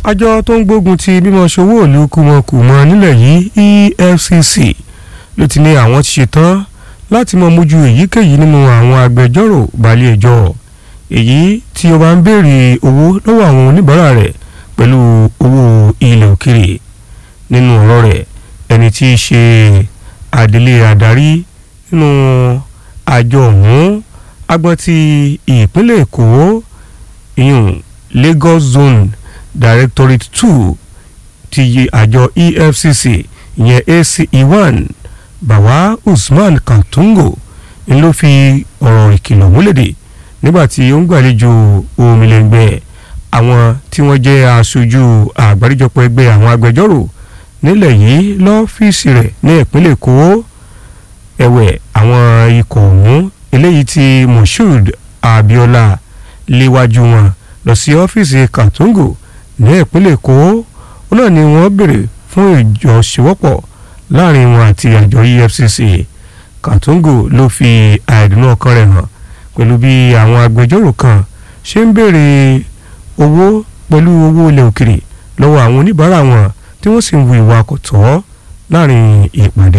àjọ tó ń gbógun ti mímọ ṣòwò ìlú kùmọ̀kùmọ nílẹ̀ yìí EFCC ló ti ní àwọn ti ṣetán láti mọ mójú èyíkéyìí nínú àwọn agbẹjọ́rò balẹ̀ ẹjọ́ èyí tí ó bá ń béèrè owó lọ́wọ́ àwọn oníbàárà rẹ̀ pẹ̀lú owó ilẹ̀ òkèrè nínú ọ̀rọ̀ rẹ̀ ẹni tí í ṣe adelé adarí nínú àjọ ọ̀hún agbọ́n ti ìpínlẹ̀ èkó ìyún Lagos Zone Directorate two ti yí àjọ EFCC ìyẹn ACE1 Bawa Usman Kantungo ń ló fi ọ̀rọ̀ ìkìlọ̀ múlẹ̀dẹ̀ nígbàtí ó ń gbàlejò omilẹ̀ngbẹ̀ àwọn tí wọ́n jẹ́ aṣojú àgbáríjọpọ̀ ẹgbẹ́ àwọn agbẹjọ́rò nílẹ̀ yìí lọ́fíìsì rẹ̀ ní ìpínlẹ̀ èkó ẹ̀wẹ̀ àwọn ikọ̀ ọ̀hún eléyìí tí Moshood Abiola léwájú wọn lọ sí ọ́fíìsì Kantungo ní ìpínlẹ̀ èkó ó náà ni wọ́n béèrè fún ìjọṣewọ́pọ̀ láàrin wọn àti àjọ EFCC Kantungo ló fi àìdùnnú ọkàn rẹ̀ hàn pẹ̀lú bí àwọn agbẹjọ́rò kan ṣe ń béèrè owó pẹ̀lú owó ilẹ̀ òkèrè lọ́wọ́ àwọn oníbàárà wọn tí wọ́n sì ń wu ìwà kò tọ́ láàrin ìpàdé.